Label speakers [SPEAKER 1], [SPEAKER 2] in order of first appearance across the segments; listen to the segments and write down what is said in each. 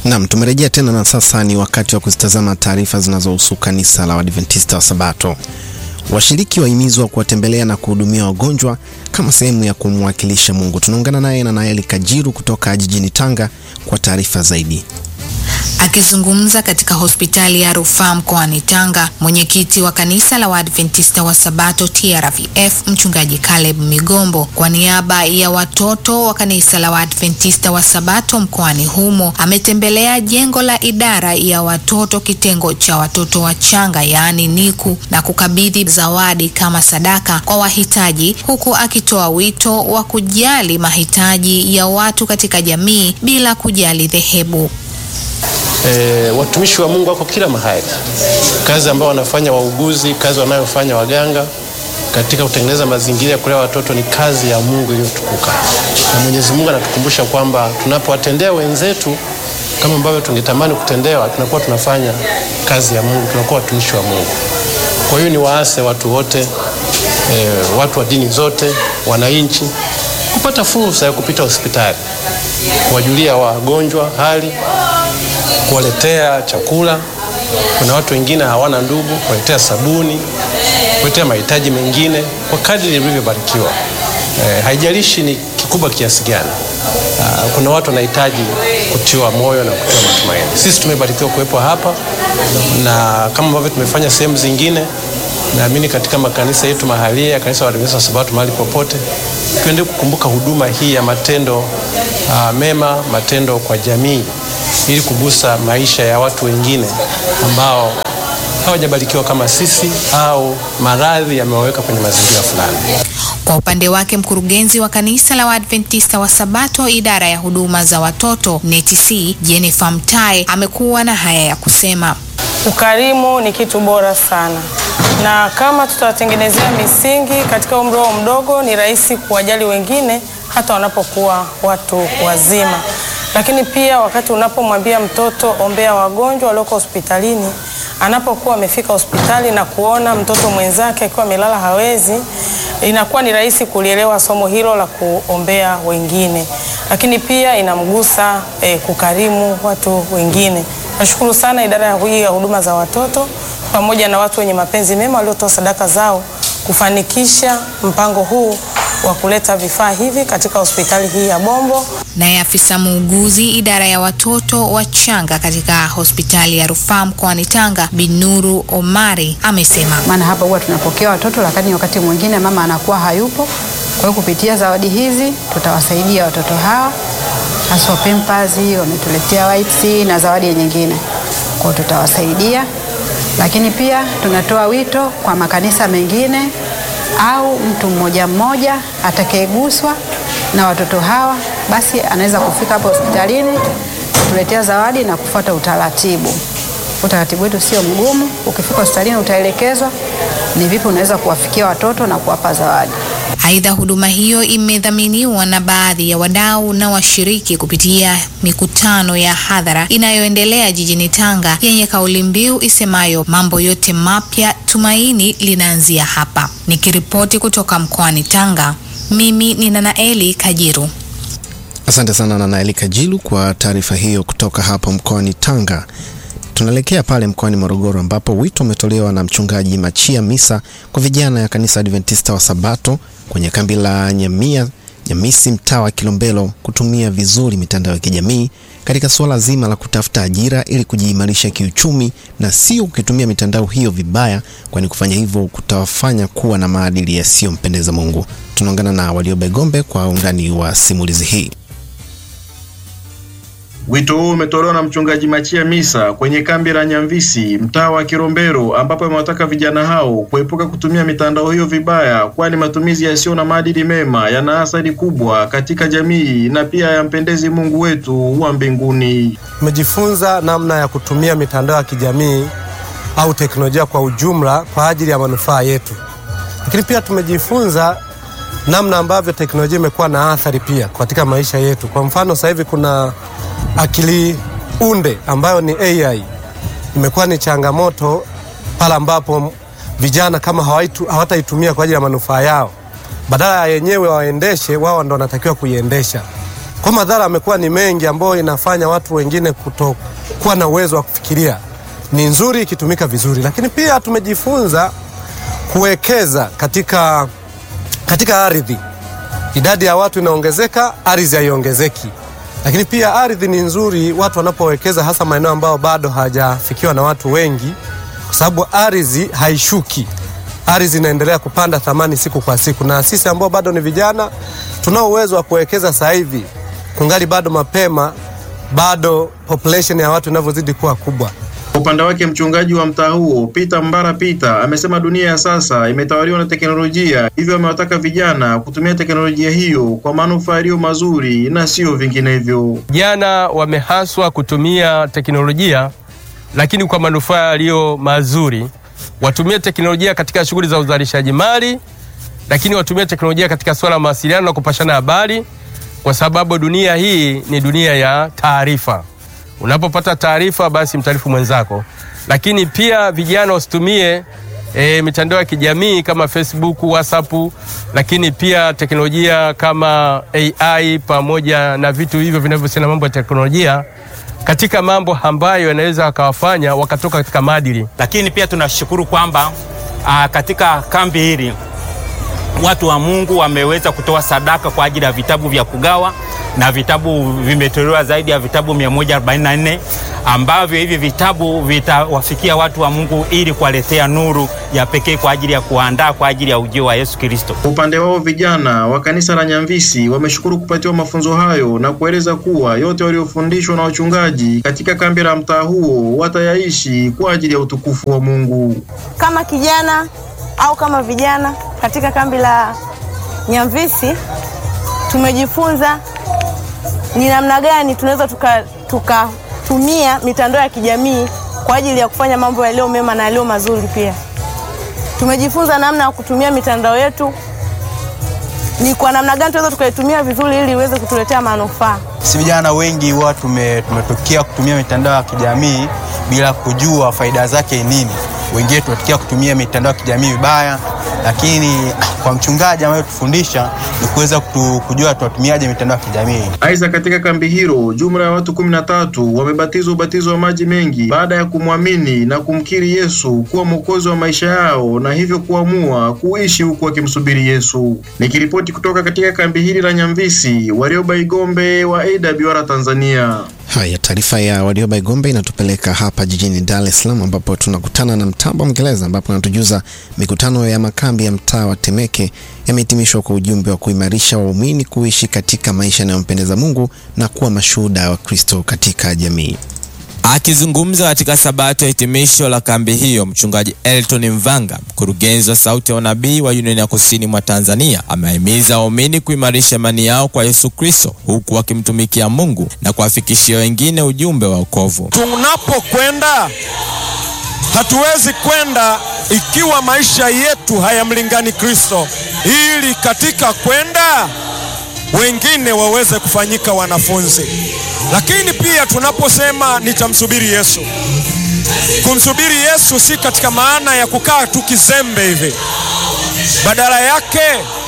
[SPEAKER 1] Naam, tumerejea tena na sasa ni wakati wa kuzitazama taarifa zinazohusu kanisa la Waadventista wa Sabato. Washiriki wahimizwa kuwatembelea na kuhudumia wagonjwa kama sehemu ya kumwakilisha Mungu. Tunaungana naye na Naeli Kajiru kutoka jijini Tanga kwa taarifa zaidi.
[SPEAKER 2] Akizungumza katika hospitali ya rufaa mkoani Tanga, mwenyekiti wa kanisa la Waadventista wa Sabato TRVF mchungaji Caleb Migombo, kwa niaba ya watoto wa kanisa la Waadventista wa Sabato mkoani humo, ametembelea jengo la idara ya watoto kitengo cha watoto wachanga, yaani NICU, na kukabidhi zawadi kama sadaka kwa wahitaji, huku akitoa wito wa kujali mahitaji ya watu katika jamii bila kujali dhehebu.
[SPEAKER 3] E, watumishi wa Mungu wako kila mahali. Kazi ambayo wanafanya wauguzi, kazi wanayofanya waganga katika kutengeneza mazingira ya kulea watoto ni kazi ya Mungu iliyotukuka, na Mwenyezi Mungu anatukumbusha kwamba tunapowatendea wenzetu kama ambavyo tungetamani kutendewa, tunakuwa tunafanya kazi ya Mungu, tunakuwa watumishi wa Mungu. Kwa hiyo ni waase watu wote, e, watu wa dini zote, wananchi kupata fursa ya kupita hospitali, kuwajulia wagonjwa hali kuwaletea chakula. Kuna watu wengine hawana ndugu, kuwaletea sabuni, kuwaletea mahitaji mengine kwa kadri ilivyobarikiwa. E, haijalishi ni kikubwa kiasi gani. Aa, kuna watu wanahitaji kutiwa moyo na kutiwa matumaini. Sisi tumebarikiwa kuwepo hapa na kama ambavyo tumefanya sehemu zingine, naamini katika makanisa yetu mahalia, kanisa la Waadventista wa Sabato mahali popote, tuendelee kukumbuka huduma hii ya matendo aa, mema, matendo kwa jamii ili kugusa maisha ya watu wengine ambao hawajabarikiwa kama sisi au maradhi yamewaweka kwenye mazingira fulani.
[SPEAKER 2] Kwa upande wake mkurugenzi wa kanisa la Waadventista wa Sabato idara ya huduma za watoto NETC Jennifer Mtae amekuwa na haya ya kusema.
[SPEAKER 4] Ukarimu ni kitu bora sana, na kama tutawatengenezea misingi katika umri wao mdogo, ni rahisi kuwajali wengine hata wanapokuwa watu wazima lakini pia wakati unapomwambia mtoto ombea wagonjwa walioko hospitalini, anapokuwa amefika hospitali na kuona mtoto mwenzake akiwa amelala hawezi, inakuwa ni rahisi kulielewa somo hilo la kuombea wengine, lakini pia inamgusa eh, kukarimu watu wengine. Nashukuru sana idara hii ya huduma za watoto pamoja na watu wenye mapenzi mema waliotoa sadaka zao kufanikisha mpango huu wa kuleta vifaa hivi katika hospitali hii ya Bombo.
[SPEAKER 2] Naye afisa muuguzi idara ya watoto wachanga katika hospitali ya rufaa mkoani Tanga, Binuru Omari amesema,
[SPEAKER 5] maana hapa huwa tunapokea watoto, lakini wakati mwingine mama anakuwa hayupo. Kwa hiyo kupitia zawadi hizi tutawasaidia watoto hawa, haswa Pampers, wametuletea wipes na zawadi nyingine, kwa hiyo tutawasaidia. Lakini pia tunatoa wito kwa makanisa mengine au mtu mmoja mmoja atakayeguswa na watoto hawa basi anaweza kufika hapo hospitalini kutuletea zawadi na kufuata utaratibu. Utaratibu wetu sio mgumu. Ukifika hospitalini utaelekezwa ni vipi unaweza kuwafikia watoto na kuwapa zawadi.
[SPEAKER 2] Aidha, huduma hiyo imedhaminiwa na baadhi ya wadau na washiriki kupitia mikutano ya hadhara inayoendelea jijini Tanga yenye kauli mbiu isemayo mambo yote mapya, tumaini linaanzia hapa. Nikiripoti kutoka mkoani Tanga, mimi ni Nanaeli Kajiru.
[SPEAKER 1] Asante sana Nanaeli Kajiru kwa taarifa hiyo kutoka hapo mkoani Tanga. Tunaelekea pale mkoani Morogoro ambapo wito umetolewa na mchungaji Machia Misa kwa vijana ya kanisa Adventista wa Sabato kwenye kambi la Nyamia Nyamisi mtaa wa Kilombero kutumia vizuri mitandao ya kijamii katika suala zima la kutafuta ajira ili kujiimarisha kiuchumi na sio ukitumia mitandao hiyo vibaya, kwani kufanya hivyo kutawafanya kuwa na maadili yasiyompendeza Mungu. Tunaungana na Waliobe Gombe kwa undani wa simulizi hii.
[SPEAKER 6] Wito huu umetolewa na mchungaji Machia Misa kwenye kambi la Nyamvisi mtaa wa Kilombero, ambapo amewataka vijana hao kuepuka kutumia mitandao hiyo vibaya, kwani matumizi yasiyo na maadili mema yana athari kubwa katika jamii na pia yampendezi Mungu wetu wa mbinguni.
[SPEAKER 7] Tumejifunza namna ya kutumia mitandao ya kijamii au teknolojia kwa ujumla kwa ajili ya manufaa yetu, lakini pia tumejifunza namna ambavyo teknolojia imekuwa na athari pia katika maisha yetu. Kwa mfano, sasa hivi kuna akili unde ambayo ni AI imekuwa ni changamoto pale ambapo vijana kama hawataitumia kwa ajili ya manufaa yao, badala ya yenyewe waendeshe, wao ndo wanatakiwa kuiendesha. Kwa madhara yamekuwa ni mengi, ambayo inafanya watu wengine kutokuwa na uwezo wa kufikiria. Ni nzuri ikitumika vizuri, lakini pia tumejifunza kuwekeza katika, katika ardhi. Idadi ya watu inaongezeka, ardhi haiongezeki. Lakini pia ardhi ni nzuri watu wanapowekeza, hasa maeneo ambayo bado hajafikiwa na watu wengi, kwa sababu ardhi haishuki, ardhi inaendelea kupanda thamani siku kwa siku, na sisi ambao bado ni vijana tunao uwezo wa kuwekeza sasa hivi, kungali bado mapema, bado population ya watu inavyozidi kuwa kubwa.
[SPEAKER 6] Kwa upande wake mchungaji wa mtaa huo Peter Mbara Peter amesema dunia ya sasa imetawaliwa na teknolojia, hivyo amewataka vijana kutumia teknolojia hiyo kwa manufaa yaliyo mazuri na sio vinginevyo.
[SPEAKER 3] Vijana wamehaswa kutumia teknolojia, lakini kwa manufaa yaliyo mazuri. Watumie teknolojia katika shughuli za uzalishaji mali, lakini watumie teknolojia katika swala la mawasiliano na kupashana habari, kwa sababu dunia hii ni dunia ya taarifa. Unapopata taarifa, basi mtaarifu mwenzako. Lakini pia vijana wasitumie e, mitandao ya kijamii kama Facebook, WhatsApp, lakini pia teknolojia kama AI pamoja na vitu hivyo vinavyohusiana na mambo ya teknolojia katika mambo ambayo yanaweza wakawafanya wakatoka katika maadili.
[SPEAKER 8] Lakini pia tunashukuru kwamba ah, katika kambi hili watu wa Mungu wameweza kutoa sadaka kwa ajili ya vitabu vya kugawa na vitabu vimetolewa zaidi ya vitabu 144 ambavyo hivi vitabu vitawafikia watu wa Mungu ili kuwaletea nuru ya pekee kwa ajili ya kuandaa kwa ajili ya ujio wa Yesu Kristo.
[SPEAKER 6] Kwa upande wao vijana wa kanisa la Nyamvisi wameshukuru kupatiwa mafunzo hayo na kueleza kuwa yote waliofundishwa na wachungaji katika kambi la mtaa huo watayaishi kwa ajili ya utukufu wa Mungu.
[SPEAKER 9] Kama kijana au kama vijana katika kambi la Nyamvisi tumejifunza ni namna gani tunaweza tukatumia tuka mitandao ya kijamii kwa ajili ya kufanya mambo yaliyo mema na yaliyo mazuri. Pia tumejifunza namna ya kutumia mitandao yetu, ni kwa namna gani tunaweza tukaitumia vizuri ili iweze kutuletea manufaa.
[SPEAKER 10] Si vijana wengi huwa tume, tumetokea kutumia mitandao ya kijamii bila kujua faida zake nini. Wengine tumetokea kutumia mitandao ya kijamii vibaya, lakini kwa mchungaji ambaye tufundisha ni kuweza kujua tuwatumiaje mitandao ya kijamii.
[SPEAKER 6] Aidha, katika kambi hilo jumla ya watu kumi na tatu wamebatizwa ubatizo wa maji mengi baada ya kumwamini na kumkiri Yesu kuwa mwokozi wa maisha yao na hivyo kuamua kuishi huku wakimsubiri Yesu. Nikiripoti kutoka katika kambi hili la Nyamvisi, Warioba Igombe wa AWR Tanzania.
[SPEAKER 1] Haya, taarifa ya Warioba Igombe inatupeleka hapa jijini Dar es Salaam ambapo tunakutana na Mtambo Mngereza ambapo anatujuza mikutano ya makambi ya mtaa wa Temeke yamehitimishwa kwa ujumbe wa kuimarisha waumini kuishi katika maisha yanayompendeza Mungu na kuwa mashuhuda wa Kristo katika jamii.
[SPEAKER 11] Akizungumza katika sabato ya hitimisho la kambi hiyo, mchungaji Elton Mvanga, mkurugenzi wa Sauti ya Unabii wa Union ya Kusini mwa Tanzania, amehimiza waumini kuimarisha imani yao kwa Yesu Kristo, huku wakimtumikia Mungu na kuwafikishia wengine ujumbe wa wokovu.
[SPEAKER 12] Tunapokwenda hatuwezi kwenda ikiwa maisha yetu hayamlingani Kristo, ili katika kwenda wengine waweze kufanyika wanafunzi. Lakini pia tunaposema nitamsubiri Yesu, kumsubiri Yesu si katika maana ya kukaa tu kizembe hivi. Badala yake,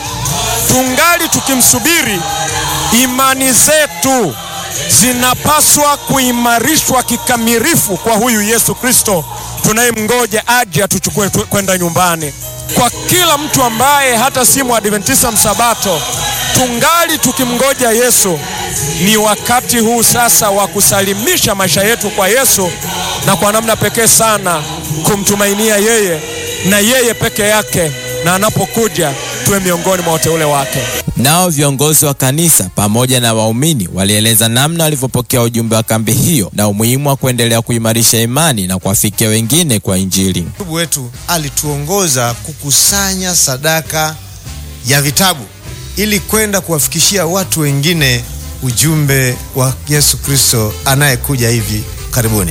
[SPEAKER 12] tungali tukimsubiri, imani zetu zinapaswa kuimarishwa kikamilifu kwa huyu Yesu Kristo tunayemngoja aje atuchukue kwenda nyumbani. Kwa kila mtu ambaye hata si mwadventista msabato, tungali tukimngoja Yesu. Ni wakati huu sasa wa kusalimisha maisha yetu kwa Yesu na kwa namna pekee sana kumtumainia yeye na yeye peke yake, na anapokuja tuwe miongoni mwa wateule wake.
[SPEAKER 11] Nao viongozi wa kanisa pamoja na waumini walieleza namna walivyopokea ujumbe wa kambi hiyo na umuhimu wa kuendelea kuimarisha imani na kuwafikia wengine kwa Injili.
[SPEAKER 13] Ndugu wetu alituongoza kukusanya sadaka ya vitabu ili kwenda kuwafikishia watu wengine ujumbe wa Yesu Kristo anayekuja hivi karibuni.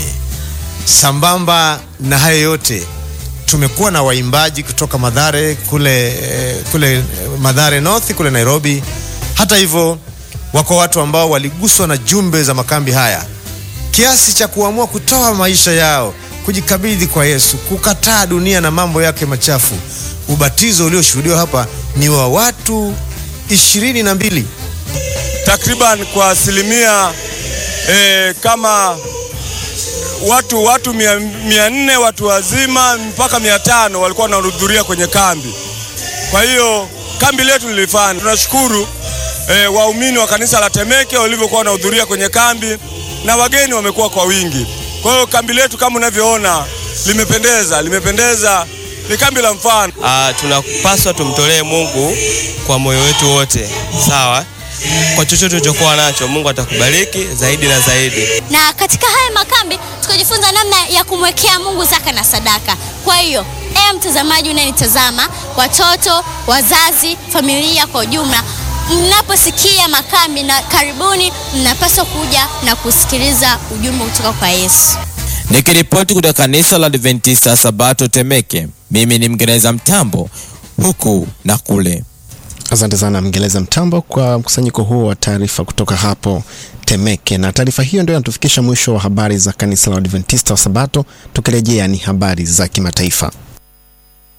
[SPEAKER 13] Sambamba na hayo yote, tumekuwa na waimbaji kutoka Madhare kule, kule Madhare North kule Nairobi. Hata hivyo, wako watu ambao waliguswa na jumbe za makambi haya kiasi cha kuamua kutoa maisha yao, kujikabidhi kwa Yesu, kukataa dunia na mambo yake machafu. Ubatizo ulioshuhudiwa hapa ni wa watu ishirini na mbili
[SPEAKER 12] takriban kwa asilimia e, kama watu watu mia, mia nne watu wazima mpaka mia tano walikuwa wanahudhuria kwenye kambi. Kwa hiyo kambi letu lilifana. Tunashukuru e, waumini wa kanisa la Temeke walivyokuwa wanahudhuria kwenye kambi na wageni wamekuwa kwa wingi. Kwa hiyo kambi letu kama unavyoona limependeza, limependeza, ni kambi la mfano.
[SPEAKER 14] Ah, tunapaswa tumtolee Mungu kwa moyo wetu wote, sawa. Kwa chochote ulichokuwa nacho, Mungu atakubariki zaidi na zaidi.
[SPEAKER 15] na katika haya makambi tukajifunza namna ya kumwekea Mungu zaka na sadaka. Kwa hiyo e, mtazamaji unanitazama, watoto, wazazi, familia kwa ujumla, mnaposikia makambi na karibuni, mnapaswa kuja na kusikiliza ujumbe kutoka kwa Yesu.
[SPEAKER 11] Nikiripoti kutoka kanisa la Adventista Sabato Temeke, mimi ni Mngereza Mtambo huku na kule.
[SPEAKER 1] Asante sana Mngereza Mtambo kwa mkusanyiko huo wa taarifa kutoka hapo Temeke. Na taarifa hiyo ndio inatufikisha mwisho wa habari za kanisa la Adventista wa Sabato. Tukirejea ni habari za kimataifa.